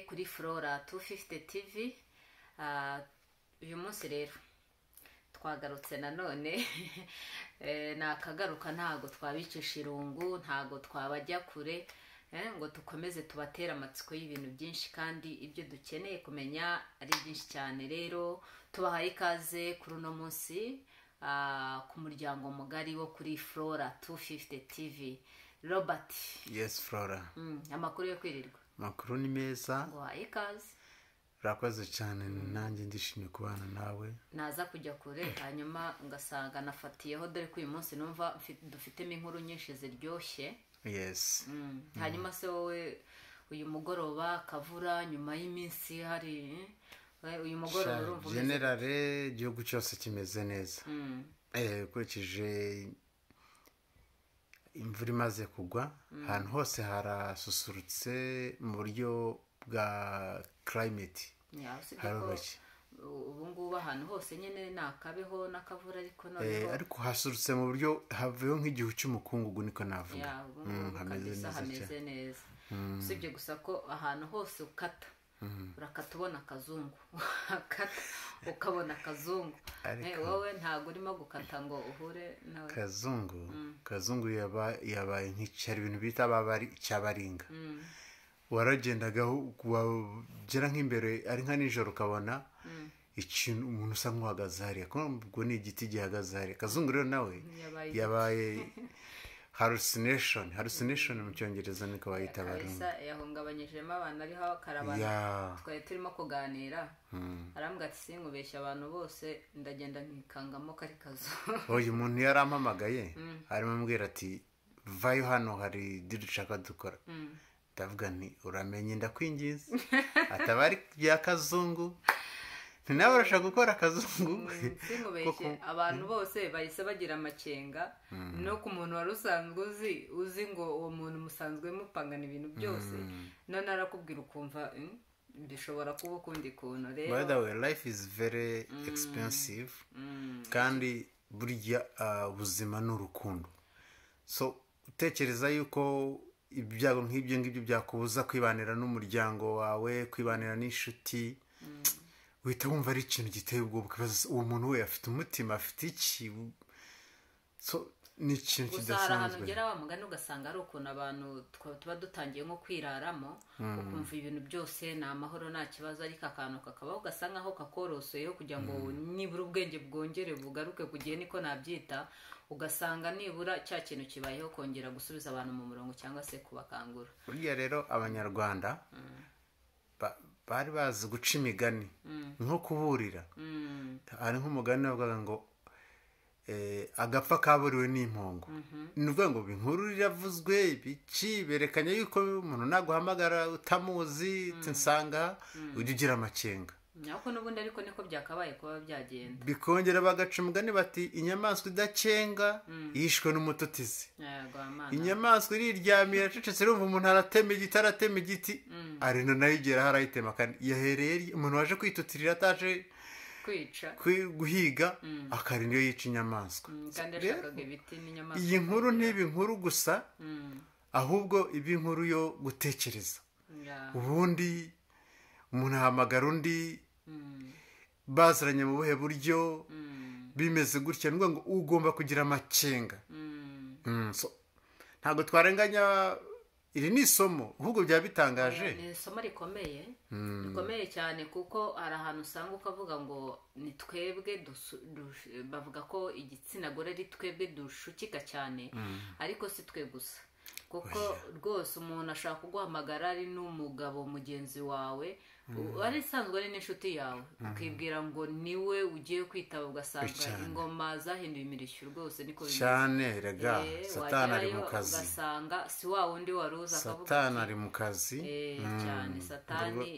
kuri flora tu fifite tivi uyu munsi rero twagarutse nanone ni akagaruka ntabwo twabicisha irungu ntabwo twabajya kure ngo dukomeze tubatere amatsiko y'ibintu byinshi kandi ibyo dukeneye kumenya ari byinshi cyane rero tubahaye ikaze kuri uno munsi ku muryango mugari wo kuri flora tu fifite tivi robert yesi flora amakuru yo kwirirwa amakuru ni meza wahaye ikaze urakoze cyane nanjye ndishimye kubana nawe naza kujya kure hanyuma ngasanga nafatiyeho dore ko uyu munsi numva dufitemo inkuru nyinshi ziryoshye yesi hanyuma se wowe uyu mugoroba kavura nyuma y'iminsi hari uyu mugoroba urumva umeze generale igihugu cyose kimeze neza Eh, ukurikije imvura imaze kugwa ahantu hose harasusurutse mu buryo bwa climate Ya, usibye ko haroroshye ubu ngubu ahantu hose nyine ni akabeho n'akavura ariko Eh, noneho ariko hasurutse mu buryo havuyeho nk'igihu cy'umukungugu niko navuga ya ubu Mm, ngubu hameze kabisa neza cyane hameze neza usibye gusa ko ahantu hose ukata urakata ubona akazungu wakata ukabona akazungu Ariko- Eh, wowe ntabwo urimo gukata ngo uhure nawe kazungu kazungu yaba- yabaye nk'iki hari ibintu bita ababari- cyabaringa waragendaga wagera nk'imbere ari nka nijoro ukabona ikintu umuntu usa nk'uhagaze hariya kuko ubwo ni igiti gihagaze hariya kazungu rero nawe Yabaye igiti. yabaye harusination harusination mu cyongereza niko bayita barungu kabisa yahungabanyijemo abantu ariho karabana ya twari turimo kuganira arambwira ati sinkubeshya abantu bose ndagenda nkikangamo kari kazungu uyu muntu yarampamagaye arimo ambwira ati vayo hano hari diri ushaka dukora ndavuga nti uramenye ndakwingiza ataba ari bya kazungu nti nawe urashaka gukora akazungu sinkubeshye Koko- abantu bose bahise bagira amakenga no ku muntu wari usanzwe uzi uzi ngo uwo muntu musanzwe mupangana ibintu byose none arakubwira ukumva "Mm, bishobora kuba ukundi kuntu by the rero way life is very expensive kandi burya ah, ubuzima ni urukundo so utekereza yuko ibyago nk'ibyo ngibyo byakubuza kwibanira n'umuryango wawe kwibanira n'inshuti uhita wumva ari ikintu giteye ubwoba ukibaza se, uwo muntu we afite umutima afite iki so ni ikintu gusa hari ahantu kidasanzwe ugera wa mugani ugasanga ari ukuntu abantu twa- tuba dutangiye nko kwiraramo ukumva ibintu byose ni amahoro nta kibazo ariko akantu kakaba ugasa nkaho kakorosoyeho kugira ngo nibura ubwenge bwongere bugaruke ku gihe niko nabyita ugasanga nibura cya kintu kibayeho kongera gusubiza abantu mu murongo cyangwa se kubakangura burya rero abanyarwanda ba- bari bazi guca imigani nko kuburira hari nk'umugani wavugaga ngo eh, agapfa kaburiwe n'impongo ni ukuvuga ngo inkuru iravuzwe biki berekanye yuko umuntu naguhamagara utamuzi nsanga ujya ugira amakenga ariko n'ubundi ariko niko byakabaye kuba byagenda bikongera bagaca umugani bati inyamaswa idakenga yishwe n'umututizi yego amana inyamaswa iriryamiye yacecetse urumva umuntu aratema igiti aratema igiti arino nayo igeraho arayitema kandi yahereye ry- umuntu waje kwitutirira ataje kwica kwi- guhiga akarinda iyo yica inyamaswa Mm, kandi Rero, yashakaga ibiti n'inyamaswa iyi nkuru ntiba inkuru gusa Mm, ahubwo iba inkuru yo gutekereza ya. ubundi umuntu ahamagara undi Mm, baziranye mu buhe buryo mm, bimeze gutya ni ukuvuga ngo ugomba kugira amakenga mm. Mm, so, ntabwo twarenganya iri ni isomo ahubwo byaba bitangaje ni isomo rikomeye rikomeye cyane kuko hari ahantu usanga ukavuga ngo ni twebwe dusu- dush- bavuga ko igitsina gore ari twebwe dushukika cyane ariko si twe gusa kuko rwose umuntu ashaka kuguhamagara ari n'umugabo mugenzi wawe ari isanzwe ari n'inshuti yawe ukibwira ngo niwe ugiye kwitaba ugasanga Cyane. ingoma zahinduye imirishyo rwose niko bimeze cyane rega Eh, satani ari wagerayo mu kazi ugasanga si wa wundi wari uza akavuga satani ati, ari mu kazi Eh, cyane satani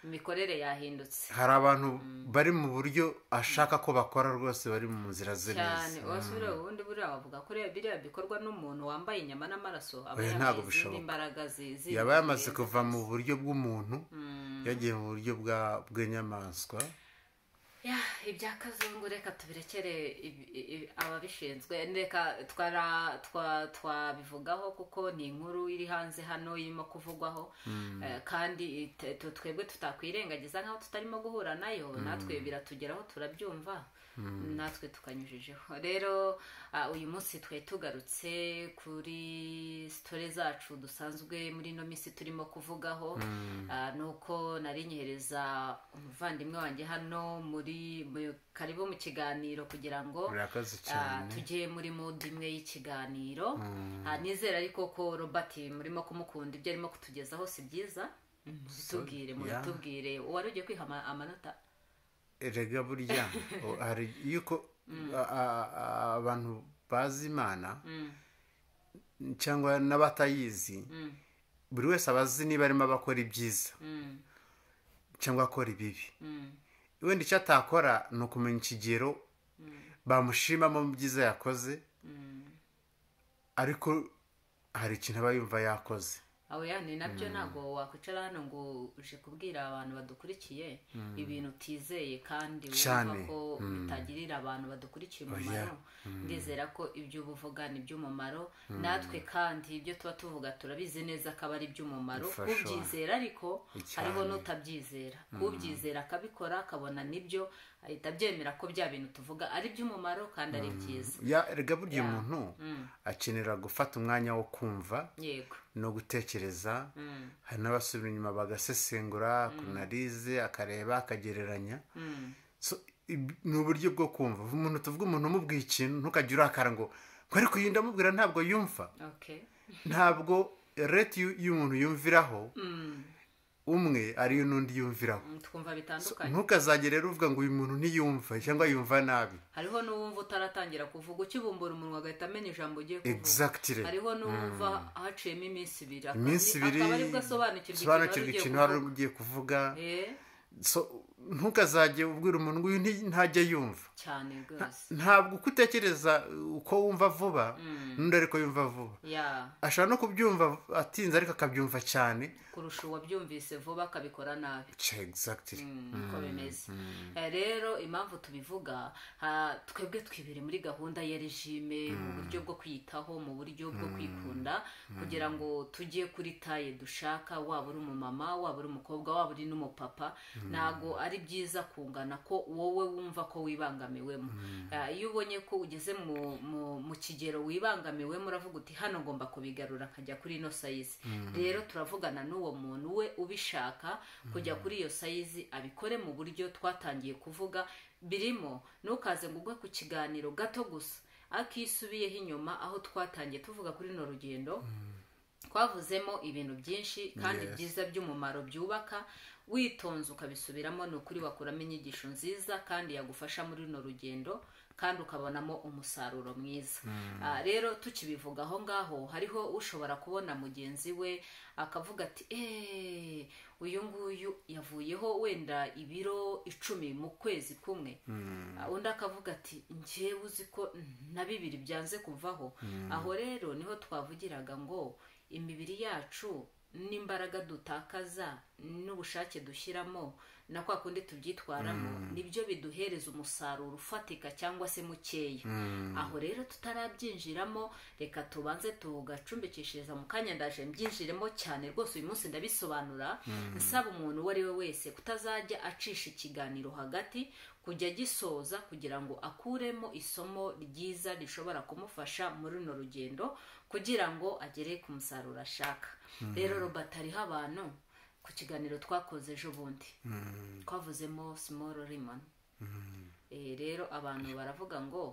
imikorere yahindutse hari abantu bari mu buryo ashaka ko bakora rwose bari mu nzira ze cyane neza wasubira ubundi buriya wavuga ko reba biriya bikorwa n'umuntu wambaye inyama n'amaraso aba Oya, yambaye ntabwo izindi bishoboka. imbaraga zi- zindi yaba yamaze zirenze. kuva mu buryo bw'umuntu yagiye mu buryo bwa- bw'inyamaswa ibya kazungu reka tubirekere ababishinzwe reka twabivugaho kuko ni inkuru iri hanze hano irimo kuvugwaho kandi twebwe tutakwirengagiza nk'aho tutarimo guhura nayo natwe biratugeraho turabyumva natwe tukanyujijeho rero uyu munsi twari tugarutse kuri sitore zacu dusanzwe muri ino minsi turimo kuvugaho nuko nari nyihereza umuvandimwe wanjye hano muri karibu mu kiganiro kugira ngo tujye muri mudu imwe y'ikiganiro nizera ariko ko robert murimo kumukunda ibyo arimo kutugezaho si byiza mutubwire mubitubwire uwari ugiye kwiha amanota erega burya hari yuko abantu bazi imana cyangwa n'abatayizi buri wese aba azi niba arimo abakora ibyiza cyangwa akora ibibi wenda icyo atakora ni ukumenya ikigero bamushimamo mu byiza yakoze ariko hari ikintu aba yumva yakoze aho ni nabyo ntabwo wakwicara hano ngo uje kubwira abantu badukurikiye ibintu utizeye kandi wumva ko bitagirira abantu badukurikiye umumaro ndizera ko ibyo uba uvuga ni iby'umumaro natwe kandi ibyo tuba tuvuga turabizi neza ko aba ari iby'umumaro kubyizera ariko hariho n'utabyizera kubyizera akabikora akabona nibyo ahita abyemera ko bya bintu tuvuga ari iby'umumaro kandi ari byiza rega burya umuntu akenera gufata umwanya wo kumva no gutekereza hari n'abasubira inyuma bagasesengura kunarize akareba akagereranya ni uburyo bwo kumva umuntu tuvuga umuntu umubwiye ikintu ntukajye urakara ngo ngo ariko iyi ndamubwira ntabwo yumva ntabwo reti y'umuntu yumviraho umwe ariyo n'undi yumviraho twumva bitandukanye ntukazagere rero uvuga ngo uyu muntu ntiyumva cyangwa yumva nabi hariho n'uwumva utaratangira kuvuga ukibumbura umunwa agahita amenya ijambo ugiye kuvuga hariho n'uwumva haciyemo iminsi ibiri iminsi ibiri akaba aribwo asobanukirwa ikintu hari ugiye kuvuga ntukazajye ubwira umuntu ngo uyu ntajya yumva cyane rwose ntabwo uko utekereza uko wumva vuba n'undi ariko yumva vuba ashobora no kubyumva atinze ariko akabyumva cyane kurusha uwabyumvise vuba akabikora nabi uko bimeze rero impamvu tubivuga twebwe twibere muri gahunda ya regime mu buryo bwo kwiyitaho mu buryo bwo kwikunda kugira ngo tujye kuri taye dushaka waba uri umumama waba uri umukobwa waba uri n'umupapa ntabwo ari byiza kungana ko wowe wumva ko wibangamiwemo iyo ubonye ko ugeze mu kigero wibangamiwemo uravuga uti hano ngomba kubigarura akajya kuri ino sayizi rero turavugana n'uwo muntu we ubishaka kujya kuri iyo sayizi abikore mu buryo twatangiye kuvuga birimo ntukaze ngo ugwe ku kiganiro gato gusa akisubiyeho inyuma aho twatangiye tuvuga kuri ino rugendo twavuzemo ibintu byinshi kandi byiza by'umumaro byubaka witonze ukabisubiramo ni ukuri wakuramo inyigisho nziza kandi yagufasha muri runo rugendo kandi ukabonamo umusaruro mwiza rero tukibivuga aho ngaho hariho ushobora kubona mugenzi we akavuga ati eee uyu nguyu yavuyeho wenda ibiro icumi mu kwezi kumwe undi akavuga ati ngewe uzi ko na bibiri byanze kuvaho aho rero niho twavugiraga ngo imibiri yacu n'imbaraga dutakaza n'ubushake dushyiramo na kwa kundi tubyitwaramo nibyo biduhereza umusaruro ufatika cyangwa se mukeya aho rero tutarabyinjiramo reka tubanze tugacumbikishiriza mu kanya ndaje mbyinjiremo cyane rwose uyu munsi ndabisobanura nsaba umuntu uwo ari we wese kutazajya acisha ikiganiro hagati kujya agisoza kugira ngo akuremo isomo ryiza rishobora kumufasha muri runo rugendo kugira ngo agere ku musaruro ashaka rero robert hariho abantu ku kiganiro twakoze ejo bundi twavuzemo simoro rimoni rero abantu baravuga ngo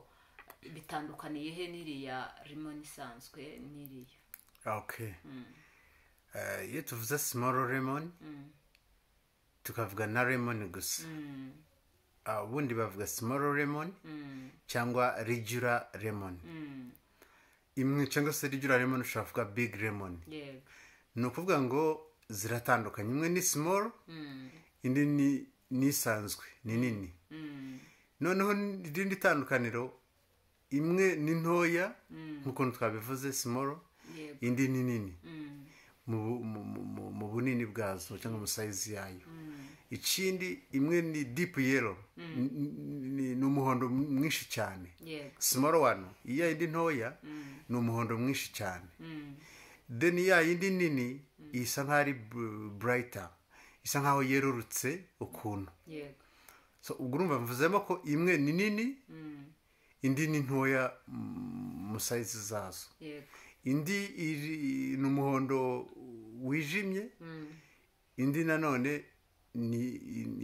bitandukaniye he n'iriya rimoni isanzwe n'iriya iyo tuvuze simoro rimoni tukavuga na rimoni gusa ubundi bavuga simoro lemoni cyangwa rijura lemoni imwe cyangwa se rijura lemoni ushobora kuvuga big lemoni ni ukuvuga ngo ziratandukanye imwe ni simoro indi ni isanzwe ni nini noneho irindi tandukaniro imwe ni ntoya nk'ukuntu twabivuze simoro indi ni nini mu bunini bwazo cyangwa mu sayizi yayo ikindi imwe ni dipu yero ni umuhondo mwinshi cyane yego simoro wani iya yindi ntoya ni umuhondo mwinshi cyane deni ya yindi nini isa nk'aho ari bu- burayita isa nk'aho yerurutse ukuntu yego so ubwo urumva mvuzemo ko imwe ni nini indi ni ntoya mm, mu sayizi zazo yego indi iri- ni umuhondo wijimye indi nanone ni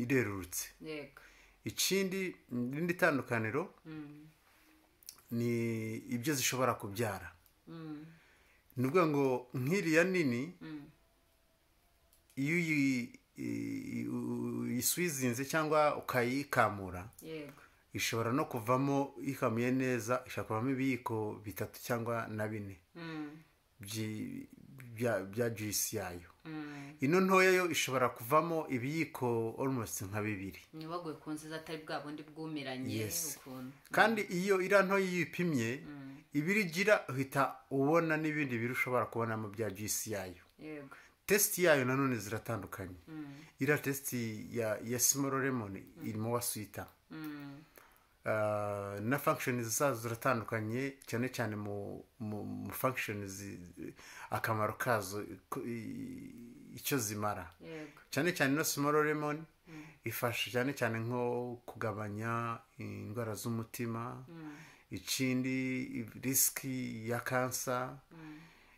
irerurutse yego ikindi irindi tandukaniro ni ibyo zishobora kubyara ni ukuvuga ngo nk'iriya nini iyo uyi- i- u- uyisuyizinze cyangwa ukayikamura yego ishobora no kuvamo ikamuye neza ishobora kuvamo ibiyiko bitatu cyangwa na bine Mm, byi- bya bya juisi yayo mm. ino ntoya yo ishobora kuvamo ibiyiko almost nka bibiri ni baguye ku nziza atari bwa bundi bwumiranye Yes. ukuntu kandi iyo iriya ntoya iyo uyipimye ibiri igira uhita ubona n'ibindi biri ushobora kubonamo bya juisi yayo yego tesiti yayo nanone ziratandukanye iriya tesiti ya ya simoro lemoni irimo wa swita Mm, Ah, na functions zazo ziratandukanye cyane cyane mu mu, mu functions zi- akamaro kazo ko- i- icyo zimara yego cyane cyane no small lemon ifasha cyane cyane nko kugabanya indwara z'umutima ikindi risiki ya kansa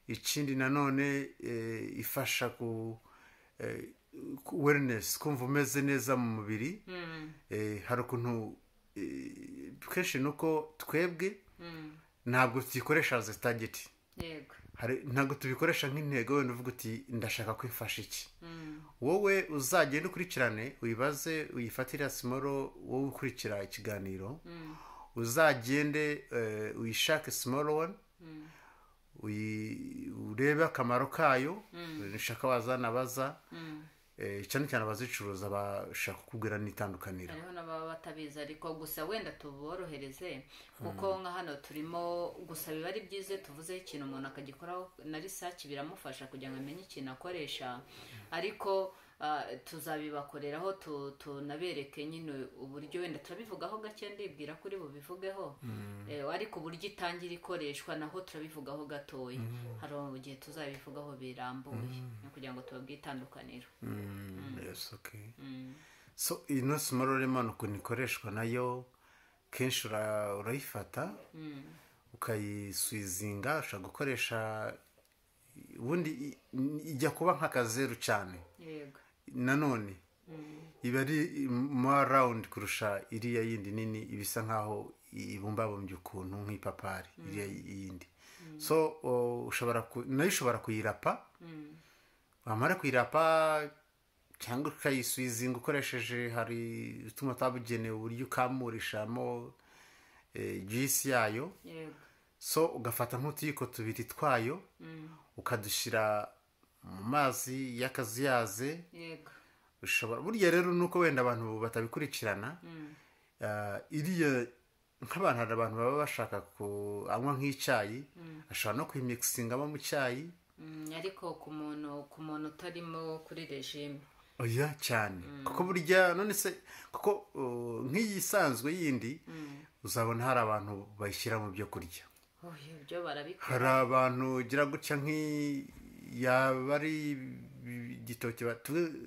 ikindi nanone eh, ifasha ku eh, ku wellness kumva umeze neza mu mubiri Mm, Eh, hari ukuntu eh, kenshi ni uko twebwe ntabwo tuyikoresha as a target yego hari ntabwo tubikoresha nk'intego wenda uvuga uti ndashaka kwifasha iki wowe uzagenda ukurikirane uyibaze uyifatire simoro wowe ukurikira ikiganiro uzagende eh, uyishake simoro wani uyi- urebe akamaro kayo ushaka wazanabaza eh, cyane cyane abazicuruza bashaka kukubwira n'itandukaniro hariho n'ababa batabizi ariko gusa wenda tuborohereze kuko nka hano turimo gusa biba ari byiza iyo tuvuzeho ikintu umuntu akagikoraho na risaci biramufasha kugira ngo amenye ikintu akoresha ariko ah, tuzabibakoreraho tu- tunabereke nyine uburyo wenda turabivugaho gake ndibwira ko uri bubivugeho Eh, ariko uburyo itangira ikoreshwa naho turabivugaho gatoya hari igihe tuzabivugaho birambuye ni kugira ngo tubabwire itandukaniro Mm, yes, okay. so ino simoro remani ukuntu ikoreshwa nayo kenshi ura- urayifata ukayisuizinga ushobora gukoresha ubundi i- i- ijya kuba nk'akazeru cyane yego nanone iba ari more round kurusha iriya yindi nini iba isa nk'aho ibumbabumbye ukuntu nk'ipapari iriya yindi so o, ushobora ku- nayo ushobora kuyirapa wamara kuyirapa cyangwa ukayisuizinga ukoresheje hari utuma tabugenewe uburyo ukamurishamo eh, juice yayo yego so ugafata nk'utuyiko tubiri twayo ukadushyira mu mazi y'akazuyaze yego ushobora burya rero ni uko wenda abantu batabikurikirana Ah, iriya nk'abantu hari abantu baba bashaka kunywa nk'icyayi ashobora no kuyimikisingamo mu cyayi Mm, ariko ku muntu ku muntu utarimo kuri regime oya cyane kuko burya none se kuko uh, nk'iyi isanzwe yindi uzabona hari abantu bayishyira mu byo kurya Oh, ibyo barabikora hari abantu ugira gutya nk'iyaba ari igitoki batu-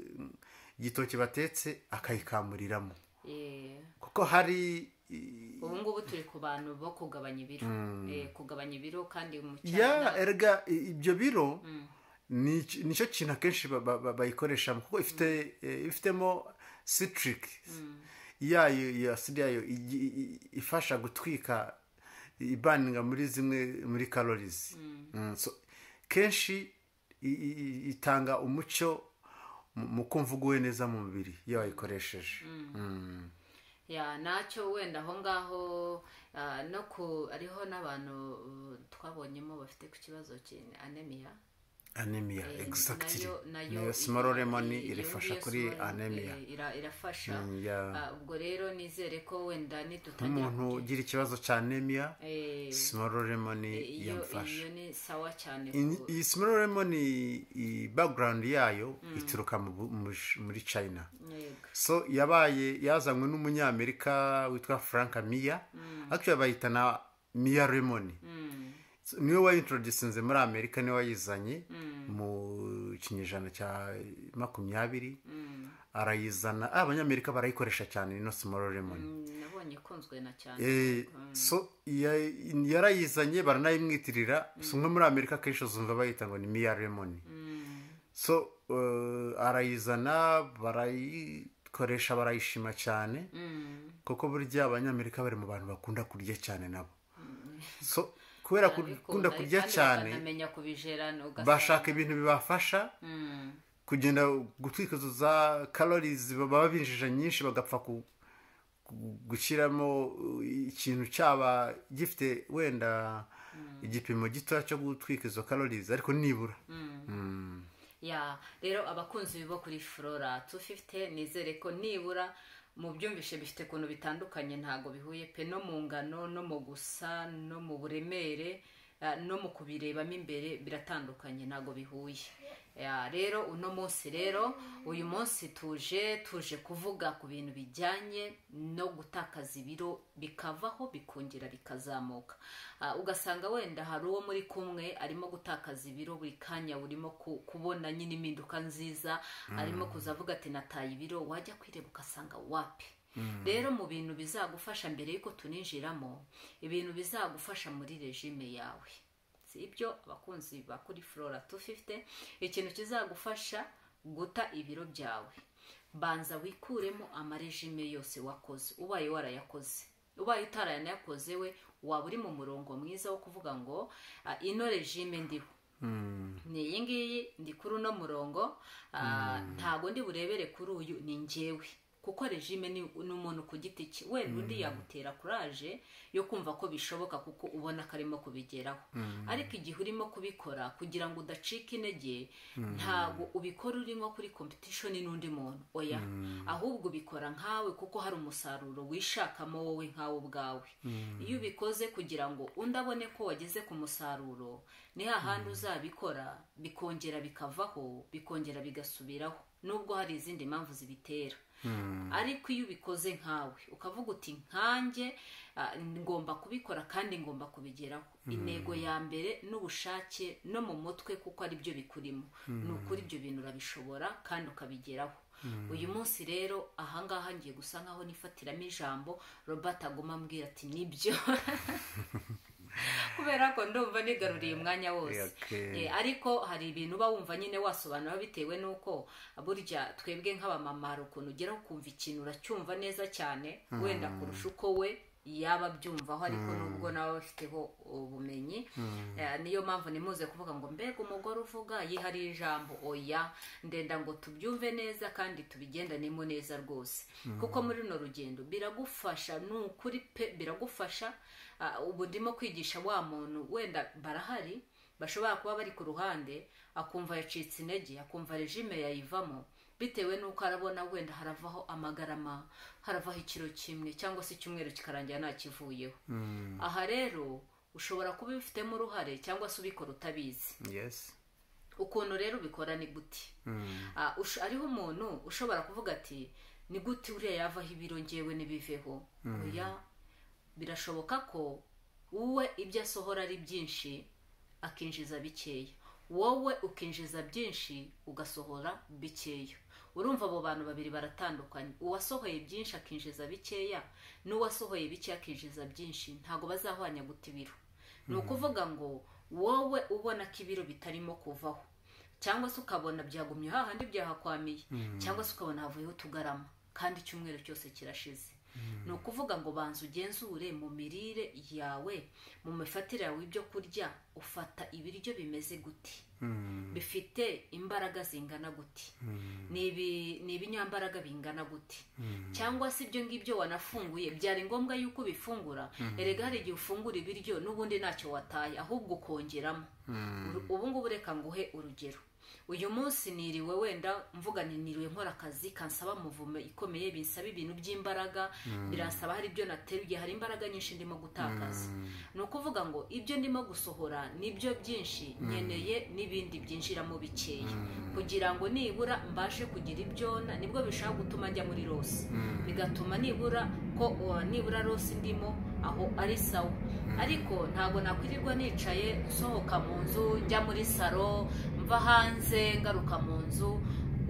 igitoki batetse akayikamuriramo Eh, kuko hari i- ubu ngubu turi ku bantu bo kugabanya ibiro Eh, kugabanya ibiro kandi mu ya cyaro erega i- ibyo biro ni iki- nicyo kintu akenshi ba- ba- ba- bayikoreshamo kuko ifite eh, ifitemo citric yayo iyo asidi yayo igi- i- i- ifasha gutwika ibaninga muri zimwe muri karorizi kenshi i- i- i- itanga umucyo mu- mu kumva uguwe neza mu mubiri iyo wayikoresheje Mm. ya nacyo wenda aho ngaho ah, no ku hariho n'abantu uh, twabonyemo bafite ku kibazo cy'anemia anemiya Eh, egisagitiri nayo- nayo niyo iyo- simoro remoni iyo irifasha ngiyo kuri small, anemiya eh, ira- irafasha Mm, ya- Ah, ubwo rero nizere ko wenda nidutangira nk'umuntu ugira ikibazo cya anemiya Eh, simoro remoni iyo yamufasha iyo ni sawa cyane In- ku- iyi simoro remoni i- background yayo ituruka mu bu- mu- muri china yego so yabaye yazanywe n'umunyamerika witwa frank miya actually bayita na miya remoni Mm, So, niwe wayintrodusinze muri amerika niwe wayizanye Mm. mu kinyejana cya makumyabiri mm, arayizana ah, abanyamerika barayikoresha cyane ino simoro remoni mm, nabonye ikunzwe na cyane Eh, so ya- yarayizanye baranayimwitirira so nko muri amerika akenshi uzumva bayita ngo ni miya remoni Mm, so eh, arayizana barayikoresha barayishima cyane mm, kuko burya abanyamerika bari mu bantu bakunda kurya cyane nabo so kubera arabikunda, gukunda kurya kandi cyane bakanamenya kubijerana ugasanga- bashaka ibintu bibafasha Mm, kugenda gutwikuza calories baba binjije nyinshi bagapfa ku- ku- gushyiramo uh, ikintu cyaba gifite wenda igipimo gitoya cyo gutwika izo calories ariko nibura Mm. ya rero abakunzi bo kuri flora 250 nizere ko nibura mu byumvishe bifite ukuntu bitandukanye ntabwo bihuye pe no mu ngano no mu gusa no mu buremere eh, no mu kubirebamo imbere biratandukanye ntabwo bihuye Ya, rero uno munsi rero uyu munsi tuje tuje kuvuga ku bintu bijyanye no gutakaza ibiro bikavaho bikongera bikazamuka Ah, ugasanga wenda hari uwo muri kumwe arimo gutakaza ibiro buri kanya burimo ku- kubona nyine impinduka nziza arimo kuza avuga ati nataye ibiro wajya kwireba ugasanga wapi rero mu bintu bizagufasha mbere y'uko tuninjiramo ibintu bizagufasha muri rejime yawe si ibyo abakunzi ba kuri flora 250 ikintu kizagufasha guta ibiro byawe banza wikuremo amarejime yose wakoze ubaye warayakoze ubaye utaranayakoze we waba uri mu murongo mwiza wo kuvuga ngo "Ah, ino rejime ndiho ni iyi ngiyi ndi kuri uno murongo ah, ntago ndi burebere kuri uyu ni njyewe kuko rejime ni ni umuntu ku giti cye wenda undi yagutera kuraje yo kumva ko bishoboka kuko ubona ko arimo kubigeraho ariko igihe urimo kubikora kugira ngo udacika intege ntago ubikora uri nko kuri competition n'undi muntu oya ahubwo ubikora nkawe kuko hari umusaruro wishakamo wowe nkawe ubwawe iyo ubikoze kugira ngo undi abone ko wageze ku musaruro ni hahandi uzabikora bikongera bikavaho bikongera bigasubiraho nubwo hari izindi mpamvu zibitera ariko iyo ubikoze nkawe ukavuga uti nkanjye ah, ngomba kubikora kandi ngomba kubigeraho intego ya mbere n'ubushake no mu mutwe kuko ari byo bikurimo ni ukuri ibyo bintu urabishobora kandi ukabigeraho uyu munsi rero ahangaha ngiye gusa nkaho nifatiramo ijambo robert aguma ambwira ati nibyo kubera ko ndumva nigaruriye umwanya wose Okay. Eh, ariko hari ibintu uba wumva nyine wasobanura bitewe n'uko burya twebwe nk'abamama hari ukuntu ugera ukumva ikintu uracyumva neza cyane wenda kurusha uko we yaba abyumvaho ariko nubwo nawe bafiteho ubumenyi Eh, niyo mpamvu nimuze kuvuga ngo mbega umugore uvuga yihariye ijambo oya ndenda ngo tubyumve neza kandi tubigendanemo neza rwose kuko muri runo rugendo biragufasha ni ukuri pe biragufasha ah, ubu ndimo kwigisha wa muntu wenda barahari bashobora kuba bari ku ruhande akumva yacitse intege akumva regime yayivamo bitewe n'uko arabona wenda haravaho amagarama haravaho ikiro kimwe cyangwa se icyumweru kikarangira ntakivuyeho aha rero ushobora kuba ubifitemo uruhare cyangwa se ubikora utabizi yes ukuntu rero ubikora ni gute Ah, ush- hariho umuntu ushobora kuvuga ati ni gute uriya yavaho ibiro ngewe n'ibiveho oya birashoboka ko wowe ibyo asohora ari byinshi akinjiza bikeya wowe ukinjiza byinshi ugasohora bikeya urumva abo bantu babiri baratandukanye uwasohoye byinshi akinjiza bikeya n'uwasohoye bike akinjiza byinshi ntabwo bazahwanya guta ibiro ni ukuvuga ngo wowe ubona ko ibiro bitarimo kuvaho cyangwa se ukabona byagumye hahandi byahakwamiye cyangwa se ukabona havuyeho utugarama kandi icyumweru cyose kirashize ni ukuvuga ngo banza ugenzure mu mirire yawe mu mifatire yawe ibyo kurya ufata ibiryo bimeze gute bifite imbaraga zingana gute ni ibinyambaraga bingana gute cyangwa se ibyo ngibyo wanafunguye byari ngombwa yuko ubifungura erega hari igihe ufungura ibiryo n'ubundi ntacyo wataye ahubwo ukongeramo ubu ngubu reka nguhe urugero uyu munsi niriwe wenda mvuga niriwe nkora akazi kansaba muvume ikomeye binsaba ibintu by'imbaraga biransaba hari ibyo nateruye hari imbaraga nyinshi ndimo gutakaza ni ukuvuga ngo ibyo ndimo gusohora nibyo byinshi nkeneye n'ibindi byinjiramo bikeya kugira ngo nibura mbashe kugira ibyona nibwo bishobora gutuma njya muri rose bigatuma nibura ko nibura rose ndimo aho ari sawa ariko ntabwo nakwirirwa nicaye nsohoka mu nzu njya muri salo mva hanze ngaruka mu nzu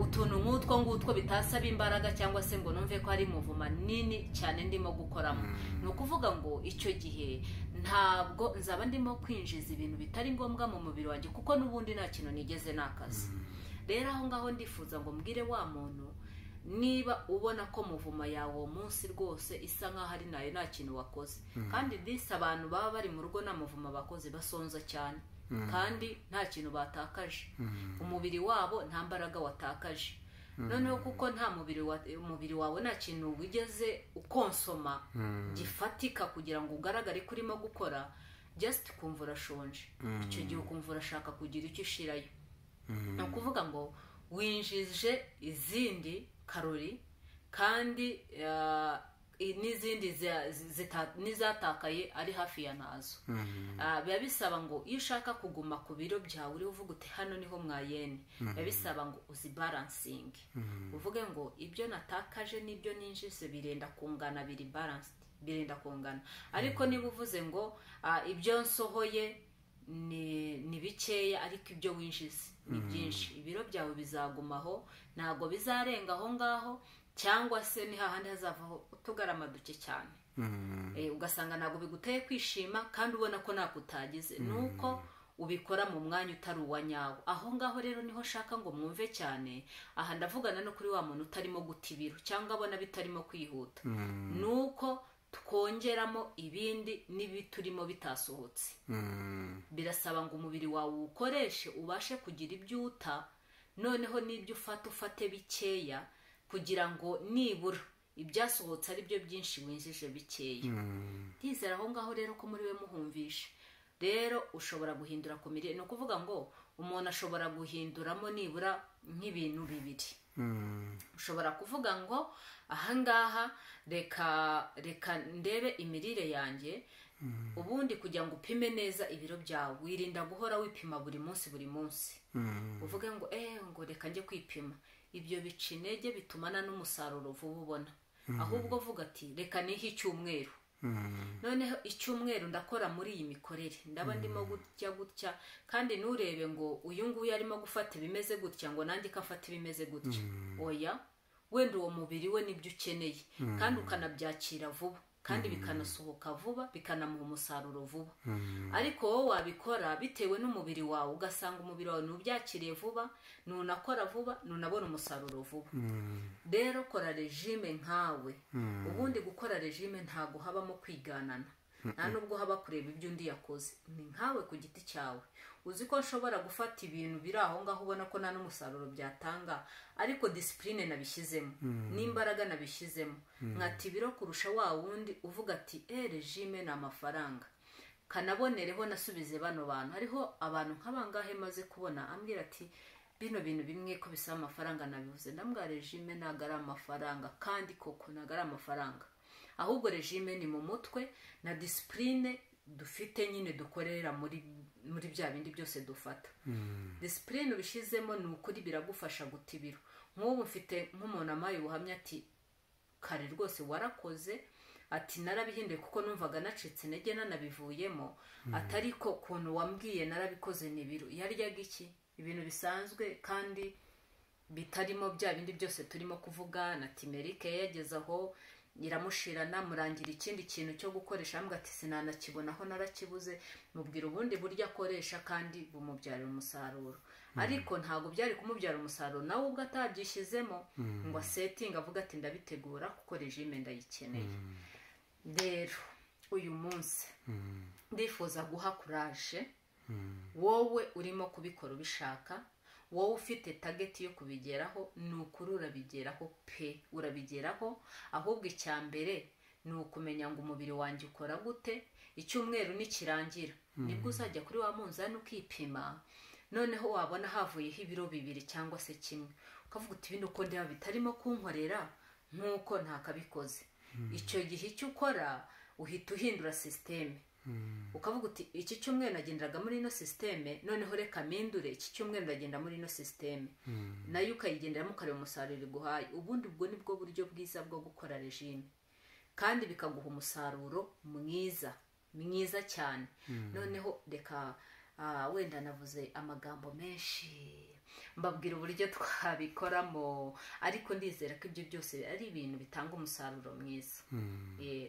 utuntu nk'utwo ngutwo bitasaba imbaraga cyangwa se ngo numve ko ari muvuma nini cyane ndimo gukoramo ni ukuvuga ngo icyo gihe ntabwo nzaba ndimo kwinjiza ibintu bitari ngombwa mu mubiri wanjye kuko n'ubundi nta kintu nigeze n'akazi rero aho ngaho ndifuza ngo mbwire wa muntu niba ubona ko muvuma yawe uwo munsi rwose isa nk'aho ari nayo nta kintu wakoze kandi disi abantu baba bari mu rugo nta muvuma bakoze basonza cyane kandi nta kintu batakaje umubiri wabo nta mbaraga watakaje noneho kuko nta mubiri wawe nta kintu wigeze ukonsoma gifatika kugira ngo ugaragare ko urimo gukora jasiti ukumva urashonje icyo gihe ukumva urashaka kugira icyo ushirayo ni ukuvuga ngo winjije izindi karori kandi n'izindi n'izatakaye ari hafi ya nazo biba bisaba ngo iyo ushaka kuguma ku biro byawe uriho uvuga uti hano niho mwayene biba bisaba ngo uzibaransinge uvuge ngo ibyo natakaje n'ibyo ninjize birenda kungana biri baransi birenda kungana ariko niba uvuze ngo ibyo nsohoye ni bikeya ariko ibyo winjiza ni byinshi ibiro byawe bizagumaho ntabwo bizarenga aho ngaho cyangwa se ni hahandi hazavaho utugarama duke cyane ugasanga ntabwo biguteye kwishima kandi ubona ko ntabwo utagize ni uko ubikora mu mwanya utari uwa nyawo aho ngaho rero niho ushaka ngo mwumve cyane aha ndavugana no kuri wa muntu utarimo guta ibiro cyangwa abona bitarimo kwihuta ni uko twongeramo ibindi n'ibiturimo bitasohotse birasaba ngo umubiri wawe uwukoreshe ubashe kugira ibyo uta noneho n'ibyo ufata ufate bikeya kugira ngo nibura ibyasohotse ari byo byinshi winjije bikeya ntizere aho ngaho rero ko muri we muhumvishe rero ushobora guhindura ku mirire ni ukuvuga ngo umuntu ashobora guhinduramo nibura nk'ibintu bibiri ushobora kuvuga ngo ahangaha reka reka ndebe imirire yanjye ubundi kugira ngo upime neza ibiro byawe wirinda guhora wipima buri munsi buri munsi uvuge ngo eee ngo reka njye kwipima ibyo bica intege bitumana n'umusaruro vuba ubona ahubwo uvuga ati reka nihe icyumweru noneho icyumweru ndakora muri iyi mikorere ndaba ndimo gutya gutya kandi nturebe ngo uyu nguyu arimo gufata ibimeze gutya ngo nanjye ko afata ibimeze gutya oya wenda uwo mubiri we nibyo ukeneye kandi ukanabyakira vuba kandi bikanasohoka vuba bikanamuha umusaruro vuba ariko wowe wabikora bitewe n'umubiri wawe ugasanga umubiri wawe ntubyakiriye vuba ntunakora vuba ntunabona umusaruro vuba rero kora regime nkawe ubundi gukora regime ntabwo habamo kwiganana nta nubwo haba kureba ibyo undi yakoze ni nkawe ku giti cyawe uzi ko nshobora gufata ibintu biri aho ngaho ubona ko nta n'umusaruro byatanga ariko disipurine nabishyizemo n'imbaraga nabishyizemo nkati ibiro kurusha wa wundi uvuga ati e regime ni amafaranga kanabonereho nasubize bano bantu hariho abantu nk'abangahe maze kubona ambwira ati bino bintu bimwe ko bisaba amafaranga nabivuze ndambwa regime ntabwo ari amafaranga kandi koko ntabwo ari amafaranga ahubwo regime ni mu mutwe na disipurine dufite nyine dukorera muri muri bya bindi byose dufata disipurine ubishyizemo ni ukuri biragufasha guta ibiro nk'ubu mfite nk'umuntu amaye ubuhamya ati kare rwose warakoze ati narabihinduye kuko numvaga nacitse intege nanabivuyemo atari ko ukuntu wambwiye narabikoze ni ibiro yaryaga iki ibintu bisanzwe kandi bitarimo bya bindi byose turimo kuvuga na timerike yageze aho iramushirana murangira ikindi kintu cyo gukoresha ahambwa ati sinanakibonaho narakibuze mubwira ubundi buryo akoresha kandi bumubyarira umusaruro ariko ntabwo byari kumubyara umusaruro nawe ubwo atabyishyizemo ngo asetinge avuga ati ndabitegura kuko regime ndayikeneye rero uyu munsi ndifuza guha kuraje wowe urimo kubikora ubishaka wowe ufite tageti yo kubigeraho ni ukuri urabigeraho pe urabigeraho ahubwo icya mbere ni ukumenya ngo umubiri wanjye ukora gute icyumweru nikirangira nibwo uzajya kuri wa munzani ukipima noneho wabona havuyeho ibiro bibiri cyangwa se kimwe ukavuga uti bino uko ndeba bitarimo kunkorera nk'uko ntakabikoze icyo gihe icyo ukora uhita uhindura sisiteme ukavuga uti iki cyumweru nagenderaga muri ino sisiteme noneho reka mpindure iki cyumweru ndagenda muri ino sisiteme nayo ukayigenderamo ukareba umusaruro iguhaye ubundi ubwo ni bwo buryo bwiza bwo gukora regime kandi bikaguha umusaruro mwiza mwiza cyane noneho reka wenda navuze amagambo menshi mbabwira uburyo twabikoramo ariko ndizera ko ibyo byose ari ibintu bitanga umusaruro mwiza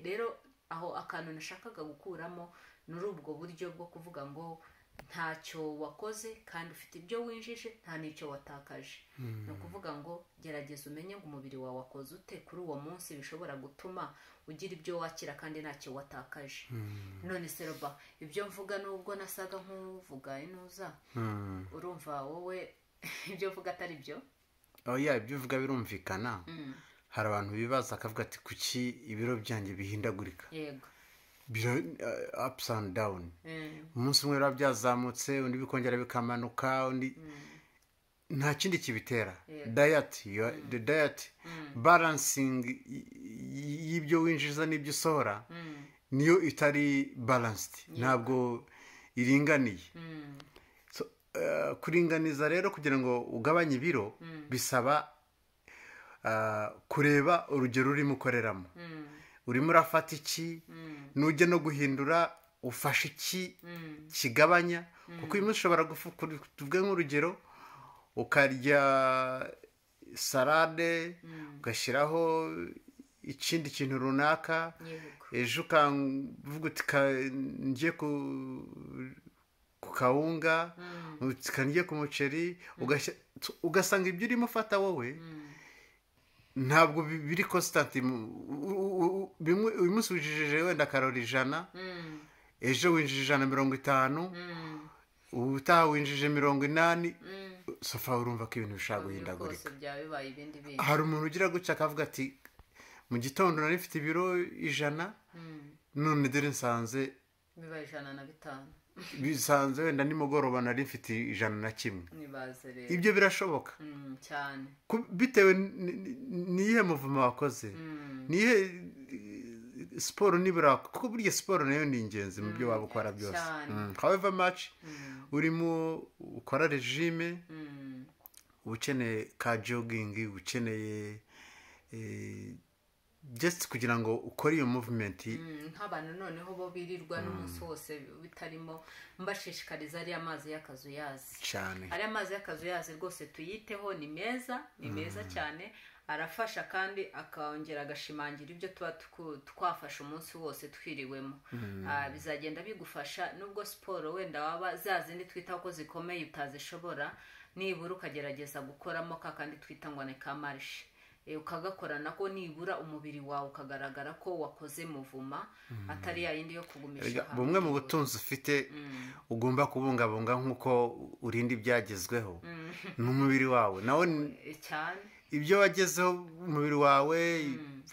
rero aho akantu nashakaga gukuramo ni ubwo buryo bwo kuvuga ngo ntacyo wakoze kandi ufite ibyo winjije nta n'icyo watakaje ni ukuvuga ngo gerageza umenye ngo umubiri wawe wakoze ute kuri uwo munsi bishobora gutuma ugira ibyo wakira kandi ntacyo watakaje none se roba ibyo mvuga nubwo nasaga nk'uvuga inuza urumva wowe ibyo mvuga atari byo oya ibyo uvuga birumvikana hari abantu bibaza akavuga ati kuki ibiro byanjye bihindagurika yego apusi andi dawuni umunsi umwe biba byazamutse undi bikongera bikamanuka undi nta kindi kibitera dayati dayati baransingi y'ibyo winjiza n'ibyo usohora niyo itari baransiti ntabwo iringaniye kuringaniza rero kugira ngo ugabanye ibiro bisaba kureba urugero urimo ukoreramo urimo urafata iki nujya no guhindura ufashe iki kigabanya kuko uyu munsi ushobora tuvuge nk'urugero ukarya salade ugashyiraho ikindi kintu runaka ejo ukavuga uti ngiye ku kawunga ngiye ku muceri ugasanga ibyo urimo ufata wowe ntabwo biri kositanti bimwe uyu munsi winjije wenda karori ijana ejo winjije ijana mirongo itanu ubutaha winjije mirongo inani sofa urumva ko ibintu bishobora guhindagurika hari umuntu ugira gutya akavuga ati mu gitondo nari mfite ibiro ijana none dore nsanze biba ijana na bitanu bisanze wenda nimugoroba nari mfite ijana na kimwe ibyo birashoboka cyane bitewe n'iyihe muvumo wakoze n'iyihe siporo nibura kuko burya siporo nayo ni ingenzi mu byo waba ukora byose however much urimo ukora regime uba ukeneye ka jogingi uba ukeneye just kugira ngo ukore iyo muvumenti nk'abantu noneho bo birirwa n'umunsi wose bitarimo mbashishikariza ariya mazi y'akazuyazi cyane ariya mazi y'akazuyazi rwose tuyiteho ni meza ni meza cyane arafasha kandi akongera agashimangira ibyo tuba twafashe umunsi wose twiriwemo bizagenda bigufasha nubwo siporo wenda waba za zindi twitaho ko zikomeye utazishobora nibura ukagerageza gukoramo ka kandi twita ngo ni ka marishe ukagakora nako nibura umubiri wawe ukagaragara ko wakoze muvuma atari yindi yo kugumisha bumwe mu butunzi ufite ugomba kubungabunga nk'uko urinda ibyagezweho ni umubiri wawe nawe ibyo wagezeho umubiri wawe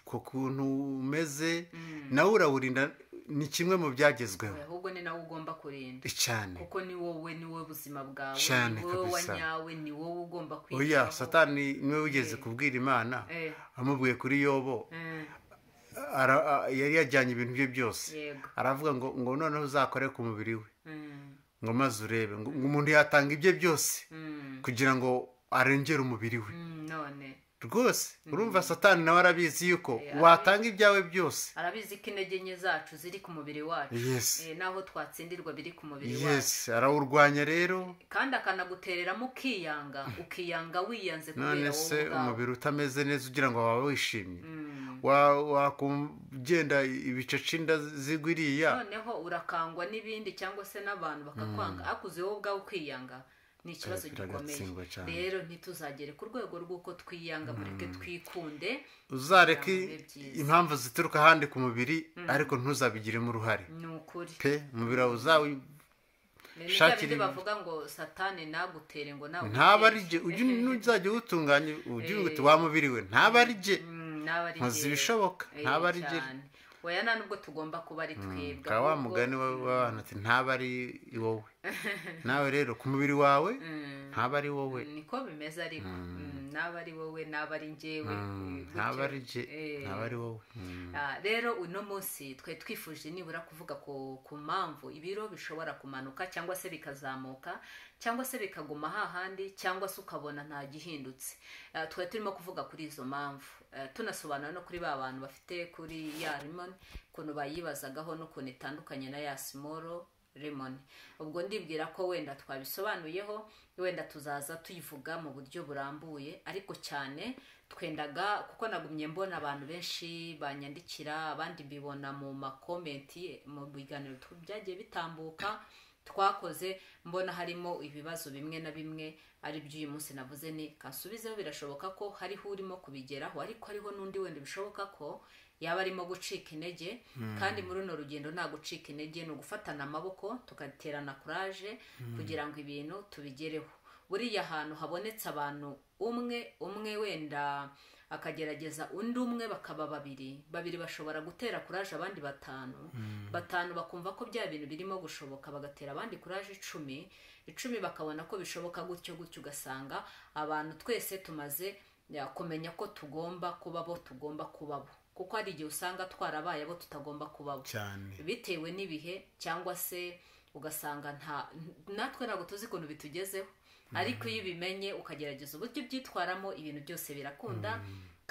ku kuntu umeze nawe urawurinda ni kimwe mu byagezweho ahubwo ni nawe ugomba kurinda cyane kuko ni wowe ni wowe buzima bwawe cyane ni wowe wanyawe ni wowe ugomba kwitaho oya satani niwe wigeze kubwira imana Eh. amubwiye kuri yobo Eh, ara- a- yari yajyanye ibintu bye byose Yego. aravuga ngo ngo noneho uzakore ku mubiri we mm, ngo maze urebe ngo ngo umuntu yatanga ibye byose mm, kugira ngo arengere umubiri we mm, none rwose urumva satani nawe arabizi yuko watanga ibyawe byose arabizi ko intege nke zacu ziri ku mubiri wacu Yes. Eh, n'aho twatsindirwa biri ku mubiri wacu yesi arawurwanya rero kandi akanagutereramo ukiyanga ukiyanga wiyanze kubera none wowe se ubwawe umubiri utameze neza ugira ngo wawe wishimye Mm. Wa- wakugenda ibice cy'inda zigwiriya noneho urakangwa n'ibindi cyangwa se n'abantu bakakwanga ariko uzi wowe ubwawe ukiyanga ni ikibazo Eh, gikomeye biragatsindwa cyane. rero ntituzagere ku rwego rw'uko twiyanga mureke twikunde uzareke Kugira ngo bibe byiza. impamvu zituruka ahandi ku mubiri ariko ntuzabigiremo uruhare ni ukuri pe umubiri wawe uzawi Ni bya shakira bindi ibi- bavuga ngo satani nagutere ngo nawe ntaba ari utere." jye ujye nuzajya uwutunganya ujye Eh. uti wa mubiri we ntaba ari jye Mm, naba ari nkoze jyewe. ibishoboka Eh, ntaba ari jye cyane. oya nta nubwo tugomba kuba ari twebwe ukaba wa ahubwo- mugani wa- w'abantu ati ntaba ari wowe nawe rero ku mubiri wawe Mm. ntaba ari wowe niko bimeze ariko Mm, n'aba ari wowe n'aba ari njyewe Mm, eh, ntaba gutyo. ari jye Eh, ntaba ari wowe Mm. ah, rero uno munsi twari twifuje nibura kuvuga ku ku mpamvu ibiro bishobora kumanuka cyangwa se bikazamuka cyangwa se bikaguma hahandi cyangwa se ukabona nta gihindutse Ah, twari turimo kuvuga kuri izo mpamvu Ah, tunasobanura no kuri ba bantu bafite kuri ya rimoni ukuntu bayibazagaho n'ukuntu itandukanye na ya simoro lemon ubwo ndibwira ko wenda twabisobanuyeho wenda tuzaza tuyivuga mu buryo burambuye ariko cyane twendaga kuko nagumye mbona abantu benshi banyandikira abandi mbibona mu makomenti mu biganiro tu- byagiye bitambuka twakoze mbona harimo ibibazo bimwe na bimwe ari byo uyu munsi navuze ni kansubizeho birashoboka ko hariho urimo kubigeraho ariko hariho n'undi wenda bishoboka ko yaba arimo gucika intege kandi muri runo rugendo nta gucika intege ni ugufatana amaboko tugaterana kuraje kugira ngo ibintu tubigereho buriya hantu habonetse abantu umwe umwe wenda akagerageza undi umwe bakaba babiri babiri bashobora gutera kuraje abandi batanu batanu bakumva ko bya bintu birimo gushoboka bagatera abandi kuraje icumi icumi bakabona ko bishoboka gutyo gutyo ugasanga abantu twese tumaze ya, kumenya ko tugomba kuba bo tugomba kubabo kuko hari igihe usanga twarabaye abo tutagomba kubabo cyane bitewe n'ibihe cyangwa se ugasanga nta natwe ntabwo tuzi ukuntu bitugezeho ariko iyo ubimenye ukagerageza uburyo ubyitwaramo ibintu byose birakunda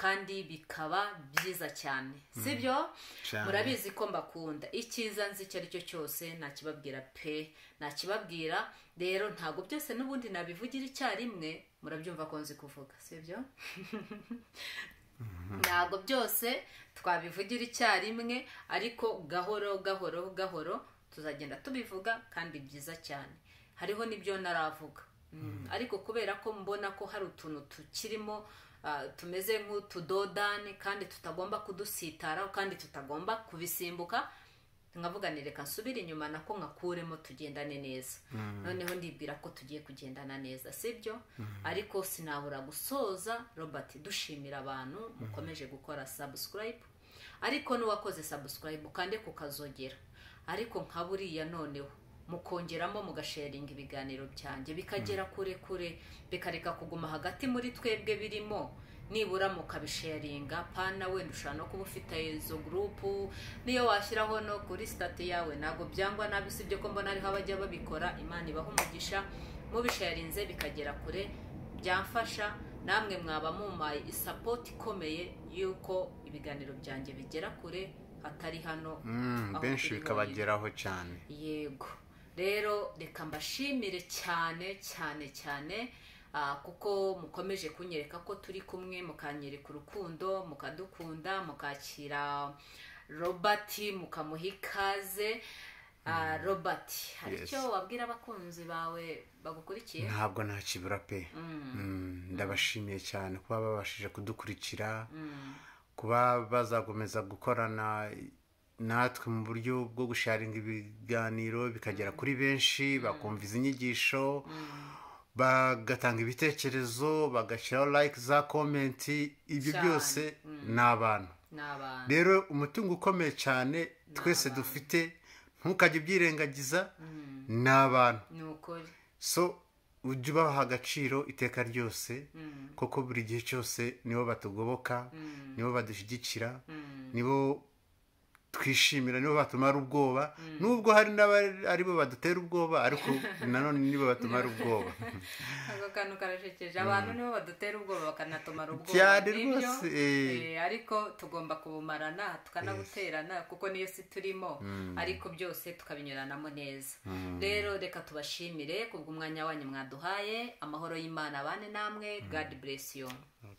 kandi bikaba byiza cyane sibyo cyane. murabizi ko mbakunda icyiza nzi icyo ari cyo cyose ntakibabwira pe ntakibabwira rero ntabwo byose n'ubundi nabivugira icyarimwe murabyumva ko nzi kuvuga sibyo ntabwo byose twabivugira icyarimwe ariko gahoro gahoro gahoro tuzagenda tubivuga kandi byiza cyane hariho n'ibyo naravuga Mm, ariko kubera ko mbona ko hari utuntu tukirimo ah, tumeze nk'utudodani kandi tutagomba kudusitaraho kandi tutagomba kubisimbuka nkavuga ni reka nsubire inyuma nako nkakuremo tugendane neza noneho ndibwira ko tugiye kugendana neza sibyo ariko sinabura gusoza robert dushimira abantu mukomeje gukora sabusikarayibu ariko n'uwakoze sabusikarayibu kandi kukazogera ariko nka buriya noneho mukongeramo mugasharinga ibiganiro byanjye bikagera kure kure bikareka kuguma hagati muri twebwe birimo nibura mukabisharinga pana wenda ushobora no kuba ufite izo gurupu niyo washyiraho no kuri sitati yawe ntabwo byangwa nabi usibye ko mbona hariho abajya babikora imana ibaha umugisha mubisharinze bikagera kure byamfasha namwe mwaba mumpaye isapoti ikomeye y'uko ibiganiro byanjye bigera kure hatari hano Mm, aho benshi turi honyine. bikabageraho cyane yego rero reka mbashimire cyane cyane cyane ah, kuko mukomeje kunyereka ko turi kumwe mukanyereka urukundo mukadukunda mukakira robert mukamuha ikaze Ah, robert hari Yes. icyo wabwira abakunzi bawe bagukurikiye ntabwo ntakibura pe Mm, ndabashimiye cyane kuba babashije kudukurikira kuba bazakomeza gukorana natwe mu buryo bwo gusharinga ibiganiro bikagera kuri benshi bakumva izi nyigisho bagatanga ibitekerezo bagashyiraho like za komenti ibyo Cyane. byose ni abantu ni abantu rero umutungo ukomeye cyane twese dufite ntukajye ubyirengagiza ni abantu ni ukuri so ujye ubaha agaciro iteka ryose kuko buri gihe cyose nibo batugoboka nibo badushyigikira nibo twishimira nibo batumara ubwoba nubwo hari n'abari ari bo badutera ubwoba ariko nanone nibo batumara ubwoba ako kantu karashekeje abantu nibo badutera ubwoba bakanatumara ubwoba cyane nibyo, rwose eh, ariko tugomba kubumarana tukanabuterana kuko niyo si turimo ariko byose tukabinyuranamo neza rero reka tubashimire kubw'umwanya wanyu mwaduhaye amahoro y'imana abane namwe god bless you